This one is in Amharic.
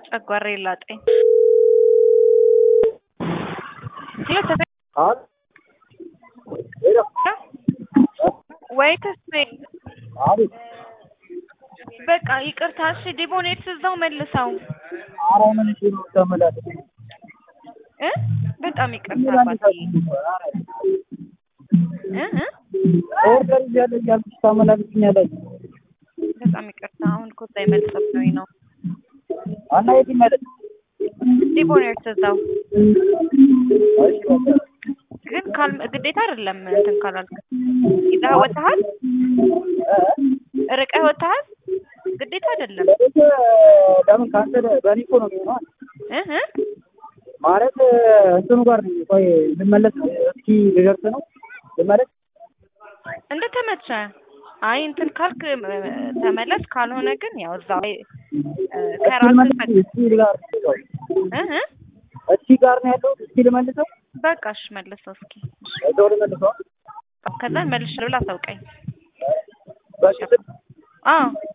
ጨጓራዬን ላጠኝ። ሄሎ ተፈ አሁን ሄሎ ወይ ተስፋዬ አቤት በቃ ይቅርታ እሺ ዲቦኔት እዛው መልሰው ኧረ ምን እሺ ነው ተመላለስ እ በጣም ይቅርታ አባቴ እ እ ኦርደር እያለ እያልኩሽ ታመላልስኛለሽ በጣም ይቅርታ አሁን እኮ እዛ የመልሰብኝ ነው እና የት ይመለስ ዲቦኔት እዛው እሺ በቃ ግን ካል ግዴታ አይደለም እንትን ካላልክ ይዘህ ወጥተሃል ርቀህ ወጥተሃል ግዴታ አይደለም ለቤት ለምን ከአንተ በእኔ እኮ ነው የሚሆነው እ እ ማለት እንትኑ ጋር ነኝ ቆይ ልመለስ እስኪ ልደርስ ነው ልመለስ እንደተመቸ አይ እንትን ካልክ እ፣ ተመለስ ካልሆነ ግን ያው እዛው ላይ እ፣ እስኪ ከራስህ ልመልስ በ- እስኪ ጋር እ እ እስኪ ጋር ነው ያለው እስኪ ልመልሰው በቃ እሺ መልሰው እስኪ እዛው ልመልሰው ከዛ መልሽ ብላ አሳውቀኝ በቃ አዎ